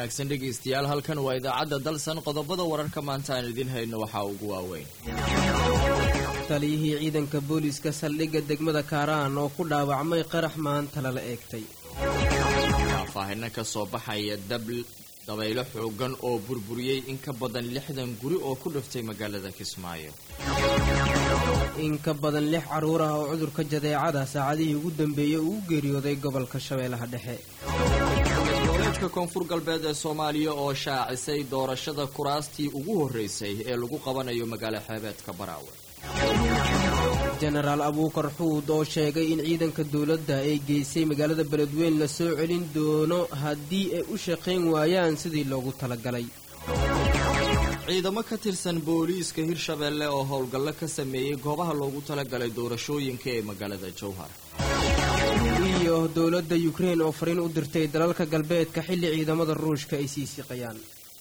wanaagsan dhegaystayaal halkan waa idaacadda dalsan qodobada wararka maanta aan idiin hayno waxaa ugu waaweyn taliyihii ciidanka booliiska saldhigga degmada kaaraan oo ku dhaawacmay qarax maanta lala eegtay faahfaahino ka soo baxaya dabaylo xoogan oo burburiyey in ka badan lixdan guri oo ku dhiftay magaalada kismaayo in ka badan lix carruur ah oo cudurka jadeecada saacadihii ugu dambeeyey uu u geeriyooday gobolka shabeellaha dhexe goboleedka koonfur galbeed ee soomaaliya oo shaacisay doorashada kuraastii ugu horreysay ee lagu qabanayo magaalo xeebeedka baraawe jenaraal abuukar xuud oo sheegay in ciidanka dowladda ay geysay magaalada beledweyn la soo celin doono haddii ay u shaqayn waayaan sidii loogu talagalay ciidamo ka tirsan booliiska hirshabeelle oo howlgallo ka sameeyey goobaha loogu talagalay doorashooyinka ee magaalada jowhar iyo dowladda yukrein oo fariin u dirtay dalalka galbeedka xilli ciidamada ruushka ay sii siqayaan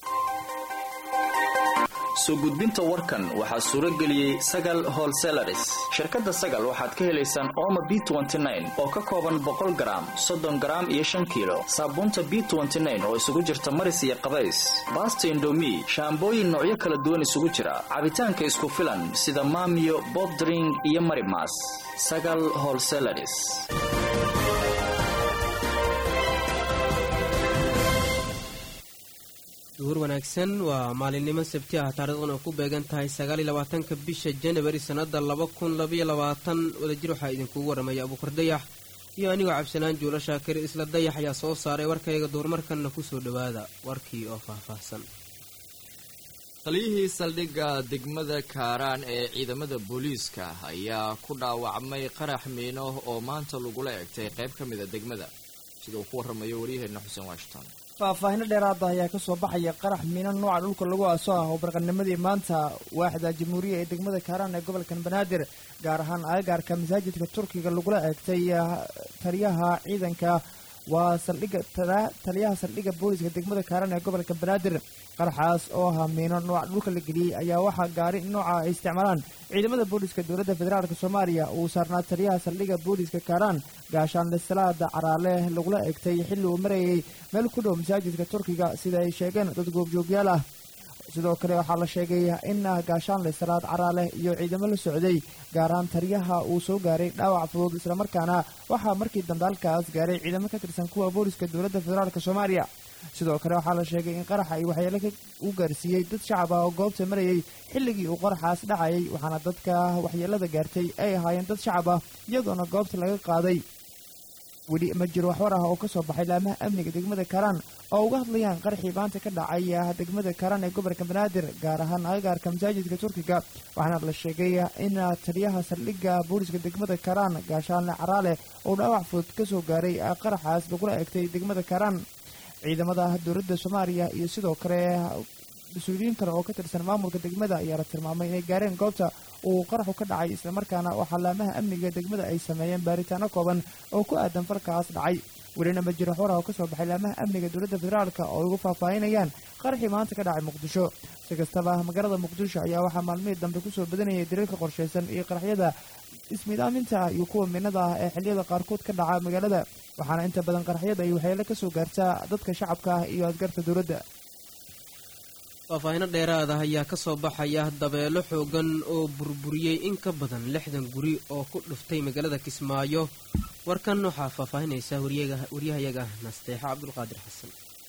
soo gudbinta warkan waxaa suuro geliyey sagal holselaris shirkadda sagal waxaad ka helaysaan ooma b oo ka kooban boqol garaam soddon garaam iyo shan kiilo saabuunta b oo isugu jirta maris iyo qabays baasta indomi shaambooyin noocyo kala duwan isugu jira cabitaanka isku filan sida maamiyo bobdring iyo marimas sagal holselaris duhur wanaagsan waa maalinimo sabti ah taariikhduna ku beegan tahay sagaaliyo labaatanka bisha janabari sannada laba kun labaiyo labaatan wadajir waxaa idinkugu warramaya abuukar dayax iyo anigoo cabsanaan juulo shaakir isla dayax ayaa soo saaray warkayga duurmarkanna kusoo dhowaada warkii oo faahfaahsan taliyihii saldhigga degmada kaaraan ee ciidamada booliiska ayaa ku dhaawacmay qarax miino oo maanta lagula egtay qayb ka mida degmada sida uu ku warramayo waryaheena xuseen washington faahfaahino dheeraada ayaa ka soo baxaya qarax miino nooca dhulka lagu aaso ah oo barqanimadii maanta waaxda jamhuuriya ee degmada kaaraan ee gobolkan banaadir gaar ahaan agagaarka masaajidka turkiga lagula eegtay taliyaha ciidanka waa saldhiga taliyaha saldhigga booliska degmada kaaraan ee gobolka banaadir qaraxaas oo ahaa miino nooca dhulka la geliyey ayaa waxaa gaari nooca ay isticmaalaan ciidamada booliska dowladda federaalk soomaaliya uu saarnaa taliyaha saldhigga booliska kaaraan gaashaanle salaada caraale lagula egtay xilli uu marayay meel ku dhow masaajidka turkiga sida ay sheegeen dad goobjoogyaal ah sidoo kale waxaa la sheegay in gaashaanle salaad caraale iyo ciidamo la socday gaar ahaan taliyaha uu soo gaaray dhaawac fudud islamarkaana waxaa markii dambe halkaas gaaray ciidamo ka tirsan kuwa booliska dowladda federaalk soomaaliya sidoo kale waxaa la sheegay in qaraxa ay waxyeelo u gaarsiiyey dad shacab ah oo goobta marayay xilligii uu qaraxaas dhacayay waxaana dadka waxyeelada gaartay ay ahaayeen dad shacab ah iyadoona goobta laga qaaday weli ma jiro waxwar ah oo ka soo baxay laamaha amniga degmada kaaraan oo uga hadlayaan qaraxii maanta ka dhacay degmada kaaraan ee gobolka banaadir gaar ahaan agagaarka masaajidka turkiga waxaana la sheegay in taliyaha saldhigga booliska degmada kaaraan gaashaanle caraale uu dhaawac fudud ka soo gaaray qaraxaas lagula egtay degmada kaaraan ciidamada dowladda soomaaliya iyo sidoo kale mas-uuliyiin kale oo ka tirsan maamulka degmada ayaa la tilmaamay inay gaareen goobta uu qaraxu ka dhacay islamarkaana waxaa laamaha amniga degmada ay sameeyeen baaritaano kooban oo ku aadan falkaas dhacay welina ma jiro xoraha oo ka soo baxay laamaha amniga dowladda federaalk oo ay ugu faahfaahinayaan qaraxii maanta ka dhacay muqdisho si kastaba magaalada muqdisho ayaa waxaa maalmihii dambe kusoo badanayay dariirka qorshaysan iyo qaraxyada ismidaaminta iyo kuwa minada ah ee xilliyada qaarkood ka dhaca magaalada waxaana inta badan qaraxyada ay waxyeelo ka soo gaartaa dadka shacabka ah iyo asgarta dowladda faahfaahino dheeraada ayaa ka soo baxaya dabeelo xoogan oo burburiyey in ka badan lixdan guri oo ku dhuftay magaalada kismaayo warkan waxaa faahfaahinaysa waryahayaga nasteexo cabdulqaadir xasan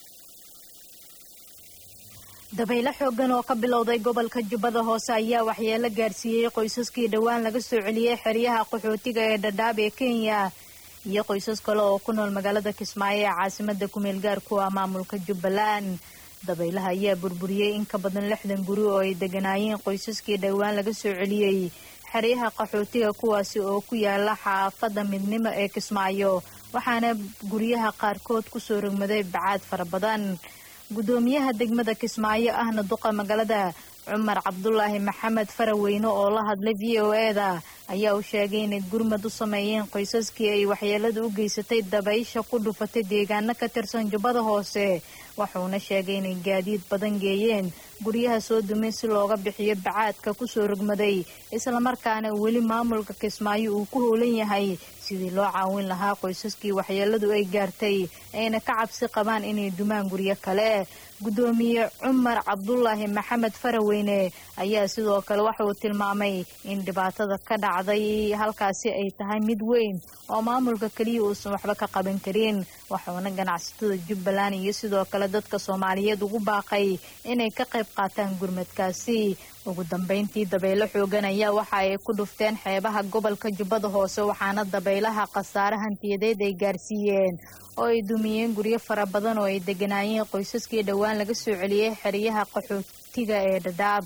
dabaylo xoogan oo ka bilowday gobolka jubbada hoose ayaa waxyeelo gaarsiiyey qoysaskii dhowaan laga soo celiyey xeryaha qaxootiga ee dhadhaab ee kenya iyo qoysas kale oo ku nool magaalada kismaayo ee caasimada kumeel gaarku ah maamulka jubbaland dabaylaha ayaa burburiyey in ka badan lixdan guri oo ay deganaayeen qoysaskii dhowaan laga soo celiyey xeryaha qaxootiga kuwaasi oo ku yaala xaafada midnimo ee kismaayo waxaana guryaha qaarkood kusoo rogmaday bacaad fara badan gudoomiyaha degmada kismaayo ahna duqa magaalada cumar cabdulaahi maxamed faraweyne oo la hadlay v o eda ayaa u sheegay inay gurmad u sameeyeen qoysaskii ay waxyeelada u geysatay dabaysha ku dhufatay deegaano ka tirsan jubbada hoose wuxuuna sheegay inay gaadiid badan geeyeen guryaha soo dumay si looga bixiyo bacaadka kusoo rogmaday islamarkaana weli maamulka kismaayo uu ku howlan yahay sidii loo caawin lahaa qoysaskii waxyeeladu ay gaartay ayna ka cabsi qabaan inay dumaan guryo kale guddoomiye cumar cabdulaahi maxamed faraweyne ayaa sidoo kale waxa uu tilmaamay in dhibaatada ka dhacday halkaasi ay tahay mid weyn oo maamulka keliya uusan waxba ka qaban karin waxuuna ganacsatada jubbaland iyo sidoo kale dadka soomaaliyeed ugu baaqay inay ka qayb qaataan gurmadkaasi ugu dambeyntii dabaylo xoogan ayaa waxa ay ku dhufteen xeebaha gobolka jubbada hoose waxaana dabaylaha khasaare hantiyadeed ay gaarsiiyeen oo ay dumiyeen guryo fara badan oo ay deganaayeen qoysaskii dhowaan laga soo celiyey xeryaha qaxootiga ee dhadhaab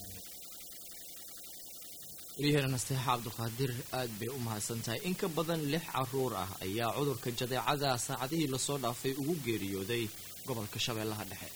waryaheena nasteexa cabduqaadir aad bay u mahadsan tahay in ka badan lix caruur ah ayaa cudurka jadeecada saacadihii lasoo dhaafay ugu geeriyooday gobolka shabeellaha dhexe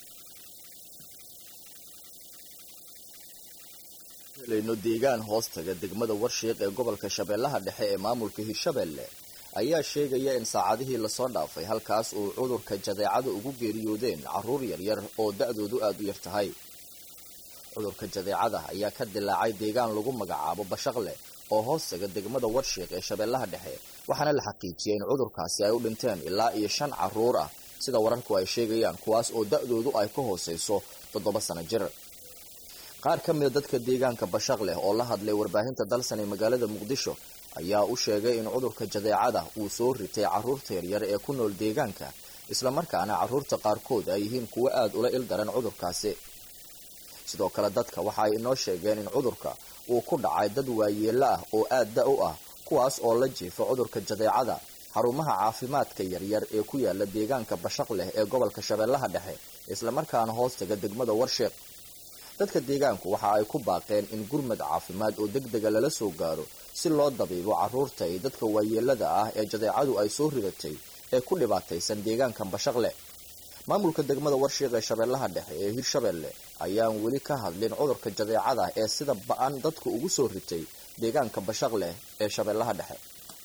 helayno deegaan hoostaga degmada warshiiq ee gobolka shabeellaha dhexe ee maamulka hirshabeelle ayaa sheegaya in saacadihii lasoo dhaafay halkaas uu cudurka jadeecada ugu geeriyoodeen carruur yaryar oo da-doodu aada u yar tahay cudurka jadeecada ayaa ka dilaacay deegaan lagu magacaabo bashaqle oo hoostaga degmada warshiiq ee shabeellaha dhexe waxaana la xaqiijiyay in cudurkaasi ay u dhinteen ilaa iyo shan carruur ah sida wararku ay sheegayaan kuwaas oo da-doodu ay ka hooseyso toddoba sano jir qaar ka mida dadka deegaanka bashaq leh oo la hadlay warbaahinta dalsan ee magaalada muqdisho ayaa u sheegay in cudurka jadeecada uu soo ritay carruurta yaryar ee ku nool deegaanka islamarkaana carruurta qaarkood ay yihiin kuwo aada ula il daran cudurkaasi sidoo kale dadka waxa ay inoo sheegeen in cudurka uu ku dhacay dad waayeelo ah oo aad da u ah kuwaas oo la jiifa cudurka jadeecada xarumaha caafimaadka yaryar ee ku yaala deegaanka bashaq leh ee gobolka shabeellaha dhexe islamarkaana hoostaga degmada warsheeq dadka deegaanku waxa ay ku baaqeen in gurmad caafimaad oo deg dega lala soo gaaro si loo dabiibo carruurta iyo dadka waayeelada ah ee jadeecadu ay soo ridatay ee ku dhibaataysan deegaankan bashaqle maamulka degmada warshiiq ee shabeellaha dhexe ee hirshabeelle ayaan weli ka hadlin cudurka jadeecada ee sida ba-an dadka ugu soo ritay deegaanka bashaqleh ee shabeellaha dhexe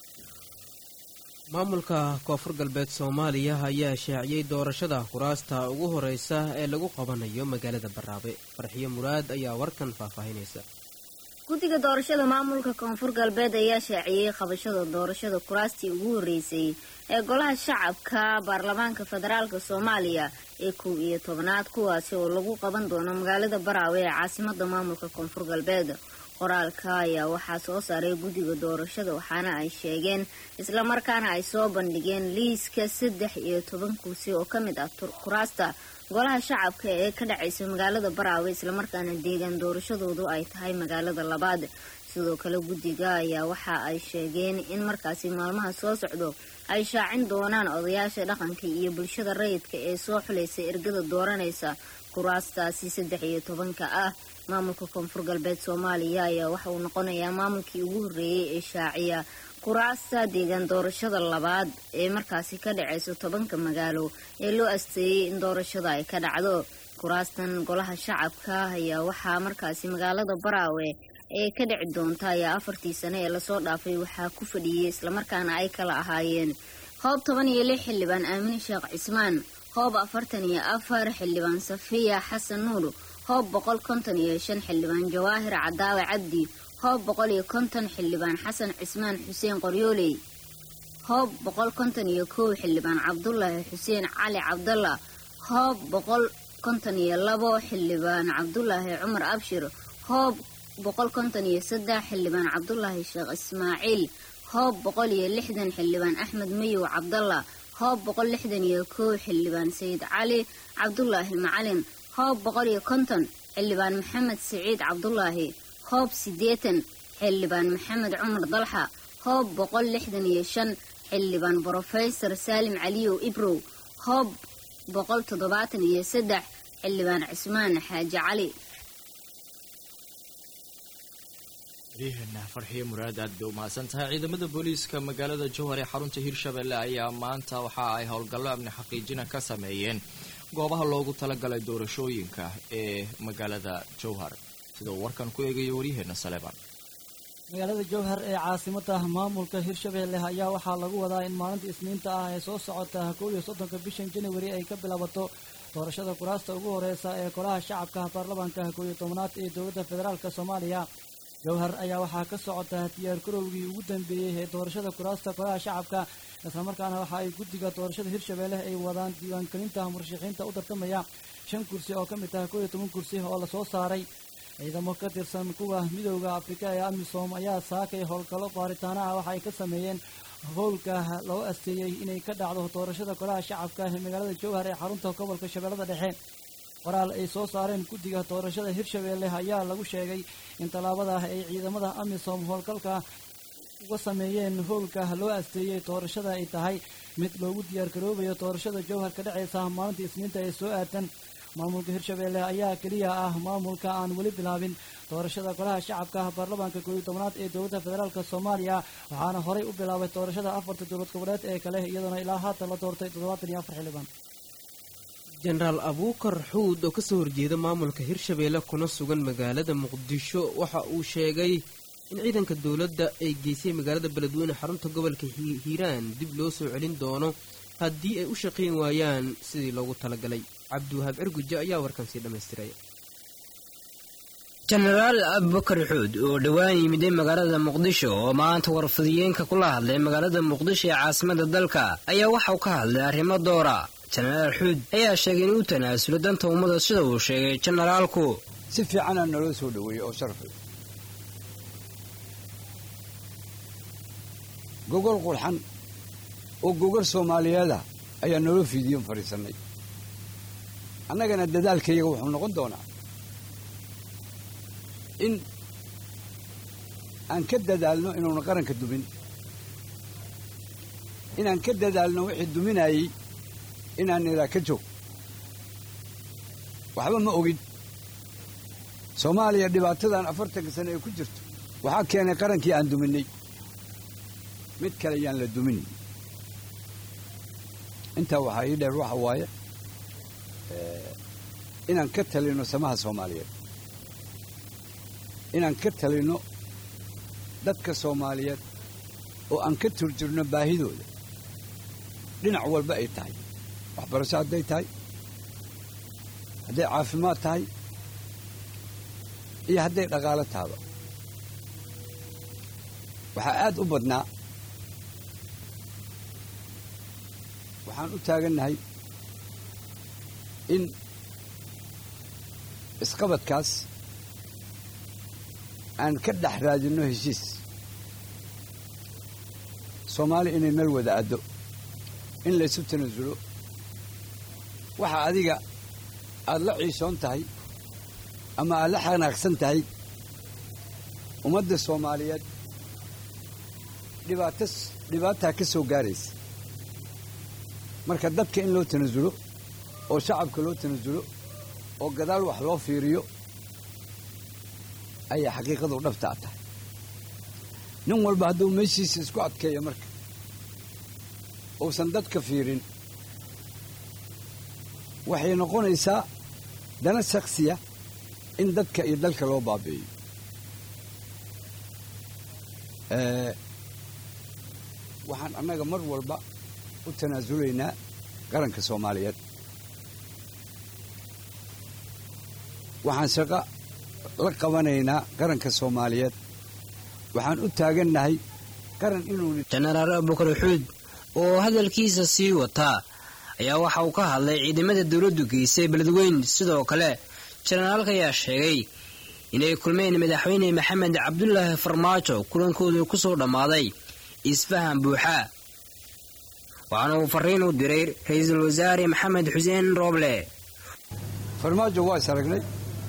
maamulka koonfur galbeed soomaaliya ayaa shaaciyey doorashada kuraasta ugu horeysa ee lagu qabanayo magaalada baraabe farxiyo muraad ayaa warkan faahfaahinaysa guddiga doorashada maamulka koonfur galbeed ayaa shaaciyey qabashada doorashada kuraastii ugu horreysay ee golaha shacabka baarlamaanka federaalk soomaaliya ee kow iyo tobanaad kuwaasi oo lagu qaban doono magaalada baraawe ee caasimada maamulka koonfur galbeed qoraalka ayaa waxaa soo saaray guddiga doorashada waxaana ay sheegeen islamarkaana ay soo bandhigeen liiska saddex iyo toban kursi oo ka mid ah kuraasta golaha shacabka ee ka dhacaysa magaalada baraawe islamarkaana deegaan doorashadoodu ay tahay magaalada labaad sidoo kale guddiga ayaa waxa ay sheegeen in markaasi maalmaha soo socdo ay shaacin doonaan odayaasha dhaqanka iyo bulshada rayidka ee soo xulaysa ergada dooranaysa kuraastaasi saddex iyo tobanka ah maamulka koonfur galbeed soomaaliya ayaa waxa uu noqonayaa maamulkii ugu horreeyey ee shaaciya kuraasta deegaan doorashada labaad ee markaasi ka dhacayso tobanka magaalo ee loo asteeyey in doorashada ay ka dhacdo kuraastan golaha shacabka ayaa waxaa markaasi magaalada baraawe ee ka dhici doonta ayaa afartii sane ee lasoo dhaafay waxaa ku fadhiyey islamarkaana ay kala ahaayeen hoob toban iyo lix xildhibaan aamine sheekh cismaan hoob afartan iyo afar xildhibaan safiya xasan nuur hoob boqol konton iyo shan xildhibaan jawaahir cadaawe cabdi hoob boqol iyo konton xildhibaan xasan cismaan xuseen qoryooley hoob boqol konton iyo kow xildhibaan cabdulaahi xuseen cali cabdalla hoob boqol konton iyo labo xildhibaan cabdulaahi cumar abshir hoob boqol konton iyo saddex xildhibaan cabdulaahi sheekh ismaaciil hoob boqol iyo lixdan xildhibaan axmed mayow cabdalla hoob boqol lixdan iyo kow xildhibaan sayid cali cabdulaahi macalin hoob boqol iyo konton xildhibaan maxamed siciid cabdulaahi hoob siddeetan xildhibaan maxamed cumar dalxa hoob boqol lixdan iyo shan xildhibaan brofesor saalim caliyow ibrow hoob boqol toddobaatan iyo saddex xildhibaan cismaan xaaji cali waryaheena farxiyo muraad aad bay u mahadsan tahay ciidamada booliiska magaalada jowhar ee xarunta hirshabelle ayaa maanta waxa ay howlgallo amni xaqiijina ka sameeyeen goobaha loogu talagalay doorashooyinka ee magaalada jowhar sida uu warkan ku eegayo waryaheena saleban magaalada jowhar ee caasimada maamulka hirshabeelle ayaa waxaa lagu wadaa in maalinta isniinta ah ee soo socota kow iyo soddonka bishan januari ay ka bilaabato doorashada kuraasta ugu horeysa ee golaha shacabka baarlamaanka kow iyo tobnaad ee dowladda federaalk soomaaliya jowhar ayaa waxaa ka socota diyaar garowgii ugu dambeeyey ee doorashada kuraasta golaha shacabka islamarkaana waxa ay guddiga doorashada hirshabeelle ay wadaan diiwaangelinta murashaxiinta u tartamaya shan kursi oo ka mid ah kow iyo toban kursi oo lasoo saaray ciidamo ka tirsan kuwa midowda afrika ee amisom ayaa saakay howlgallo baaritaana ah waxa ay ka sameeyeen howlka loo asteeyey inay ka dhacdo doorashada golaha shacabka ee magaalada jowhar ee xarunta gobolka shabeellada dhexe qoraal ay soo saareen guddiga doorashada hirshabeelle ayaa lagu sheegay in tallaabada ay ciidamada amisom howlgalka uga sameeyeen howlka loo asteeyey doorashada ay tahay mid loogu diyaargaroobayo doorashada jowhar ka dhacaysa maalinta isniinta ee soo aadan maamulka hirshabeelle ayaa keliya ah maamulka aan weli bilaabin doorashada golaha shacabka baarlamaanka kooiyo tobnaad ee dowladda federaalk soomaaliya waxaana horey u bilaabay doorashada afarta dowlad goboleed ee kale iyadoona ilaa haatan la doortay toddobaatan iyo afar xildhibaan jenaraal abuukar xuud oo kasoo horjeeda maamulka hirshabeelle kuna sugan magaalada muqdisho waxa uu sheegay in ciidanka dowladda ay geysay magaalada beledweyne xarunta gobolka hiiraan dib loo soo celin doono haddii ay u shaqayn waayaan sidii loogu talagalay cabdiwahaab cirguje ayaa warkan sii dhammaystiray jenaraal abubakar xuud oo dhowaan yimiday magaalada muqdisho oo maanta warfadiyeenka kula hadlay magaalada muqdisho ee caasimada dalka ayaa waxauu ka hadlay arrimo doora jenaraal xuud ayaa sheegay inuu tanaasulo danta ummada sida uu sheegay jenaraalku si fiicanaa naloo soo dhoweeyey oo sharafay gogol qurxan oo gogol soomaaliyeeda ayaa naloo fiidiyon fadhiisannay annagana dadaalkayaga wuxuu noqon doonaa in aan ka dadaalno inuuna qaranka dumin inaan ka dadaalno wixii duminayey inaan nidhaa ka joog waxba ma ogin soomaaliya dhibaatadan afartanka sane ee ku jirto waxaa keenay qarankii aan duminnay mid kale yaan la dumin intaa waxaa ii dheer waxa waaye inaan ka talinno samaha soomaaliyeed inaan ka talinno dadka soomaaliyeed oo aan ka turjirno baahidooda dhinac walba ay tahay waxbarasho hadday tahay hadday caafimaad tahay iyo hadday dhaqaalo tahaba waxaa aad u badnaa waxaan u taagannahay in isqabadkaas aan ka dhex raadinno heshiis soomaali inay meel wada addo in laysu tanasulo waxa adiga aad la ciishoon tahay ama aad la xanaaqsan tahay ummadda soomaaliyeed dhibaato dhibaataa ka soo gaaraysa marka dadka in loo tanasulo oo shacabka loo tanasulo oo gadaal wax loo fiiriyo ayaa xaqiiqadu dhabtaa tahay nin walba hadduu meeshiisa isku adkeeyo marka uusan dadka fiirin waxay noqonaysaa dana shaksiya in dadka iyo dalka loo baabi'iyo waxaan annaga mar walba u tanaasulaynaa qaranka soomaaliyeed waxaan shaqo la qabanaynaa qaranka soomaaliyeed waxaan u taagannahay qaran inuu jenaraal abubakar xuud oo hadalkiisa sii wataa ayaa waxa uu ka hadlay ciidamada dowladdu geysay beledweyn sidoo kale jenaraalka ayaa sheegay inay kulmeen madaxweyne maxamed cabdulaahi farmaajo kulankoodu ku soo dhammaaday isfahan buuxa waxaana uu fariin u diray ra-iisul wasaare maxamed xuseen rooble farmaajo waa is aragnay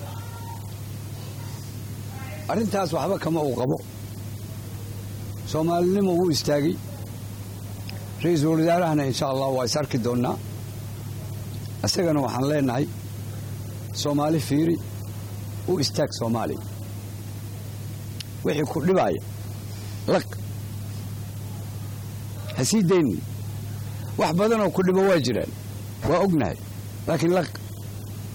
arrintaas waxba kama uu qabo soomaalinimo wuu istaagay ra-iisul wasaarahana insha allah waa is arki doonnaa isagana waxaan leenahay soomaali fiiri u istaag soomaaliya wixii ku dhibaaya laq ha sii daynin wax badanoo ku dhibo waa jiraan waa ognahay laakiin laq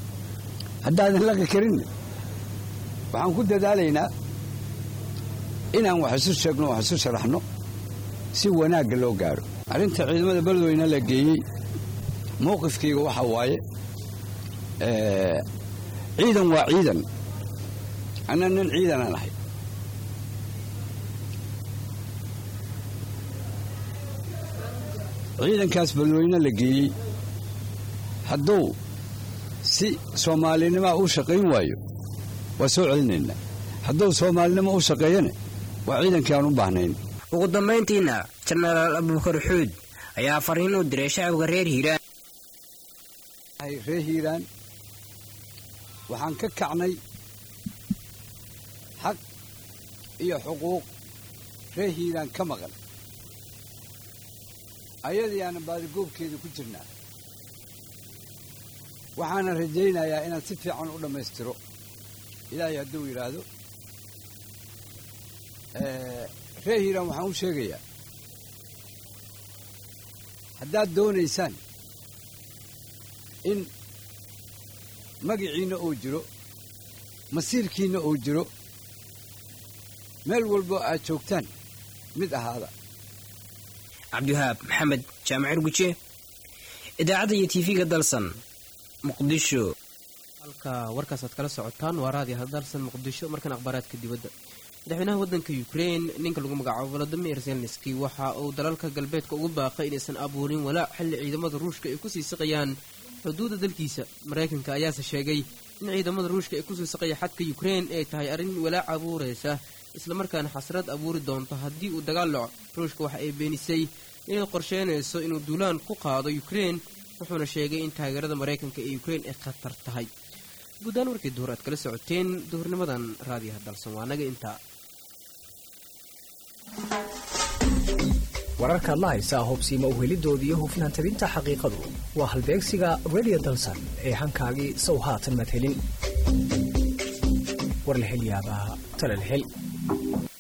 haddaadan laqi karinna waxaan ku dadaalaynaa inaan wax isu sheegno wax isu sharaxno si wanaagga loo gaadho arrinta ciidamada beledweyne la geeyey mowqifkayga waxaa waaye ciidan waa ciidan anna nin ciidanaan ahay ciidankaas beledweyne la geeyey hadduu si soomaalinimaa u shaqayn waayo waa soo celinaynaa hadduu soomaalinimo u shaqeeyana waa ciidankii aan u baahnayn ugu dambayntiina jenaraal abubakar xuud ayaa fariin u diray shacabka reer hiiraan reer hiiraan waxaan ka kacnay xaq iyo xuquuq reer hiiraan ka maqan ayadiiaana baadigoobkeeda ku jirnaa waxaana rajaynayaa inaan si fiican u dhammaystiro ilaahay hadduu yidhaahdo reer hiiraan waxaan u sheegayaa haddaad doonaysaan in magiciinna uu jiro masiirkiinna uu jiro meel walbo aad joogtaan mid ahaada cabdiwahaab maxamed jaamacir guje idaacadda iyo tv-ga dalsan muqdisho halka warkaasaad kala socotaan waa raadiyo hadalsan muqdisho markan akhbaaraadka dibadda madaxweynaha waddanka ukrein ninka lagu magacaabo volodimir zelenski waxa uu dalalka galbeedka ugu baaqay inaysan abuurin walaac xilli ciidamada ruushka ay kusii siqayaan xuduudda dalkiisa maraykanka ayaase sheegay in ciidamada ruushka ay kusii siqaya xadka ukrein ay tahay arrin walaac abuuraysa islamarkaana xasrad abuuri doonto haddii uu dagaal dhaco ruushka waxa ay beenisay inay qorsheynayso inuu duulaan ku qaado ukrein wuxuuna sheegay in taageerada maraykanka ee ukrein ay khatar tahay guudahaan warkii duhur aad kala socoteen duhurnimadan raadiyaha dalsan waa naga intaa wararkaad la haysaa hubsiima uhelidooda iyo hufnaan tabinta xaqiiqadu waa halbeegsiga radio dalsan ee hankaagii sow haatan madhelin war la hel yaabaa talal hel